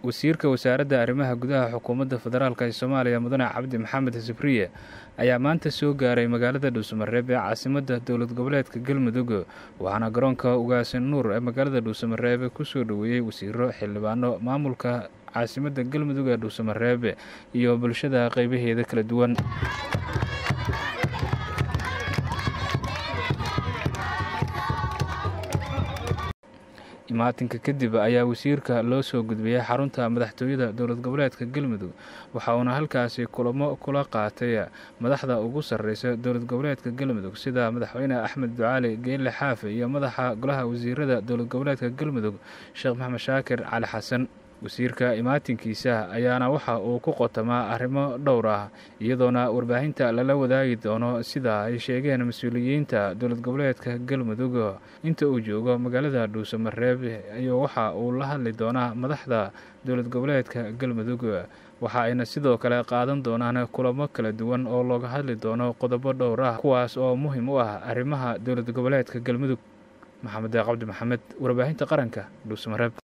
wasiirka wasaaradda arrimaha gudaha xukuumadda federaalk ee soomaaliya mudane cabdi maxamed sibriye ayaa maanta soo gaaray magaalada dhuusamareeb ee caasimadda dowlad goboleedka galmudug waxaana garoonka ugaasin nuur ee magaalada dhuusamareeb kusoo dhoweeyey wasiiro xildhibaano maamulka caasimadda galmudug ee dhuusamareeb iyo bulshada qeybaheeda kala duwan imaatinka kadib ayaa wasiirka loo soo gudbiyey xarunta madaxtooyada dowlad goboleedka galmudug waxa uuna halkaasi kulamo kula qaatay madaxda ugu sarreysa dowlad goboleedka galmudug sida madaxweyne axmed ducaali geelle xaafe iyo madaxa golaha wasiirada dowlad goboleedka galmudug sheekh maxamed shaakir cali xasan wasiirka imaatinkiisa ayaana waxa uu ku qotamaa arrimo dhowr ah iyadoona warbaahinta lala wadaagi doono sida ay sheegeen mas-uuliyiinta dowlad goboleedka galmudug inta uu joogo magaalada dhuusamareeb iyo waxa uu la hadli doonaa madaxda dowlad goboleedka galmudug waxa ayna sidoo kale qaadan doonaan kulamo kala duwan oo looga hadli doono qodobo dhowr ah kuwaas oo muhiim u ah arrimaha dowlad goboleedka galmudug maxamed cabdi maxamed warbaahinta qaranka dhuusamareeb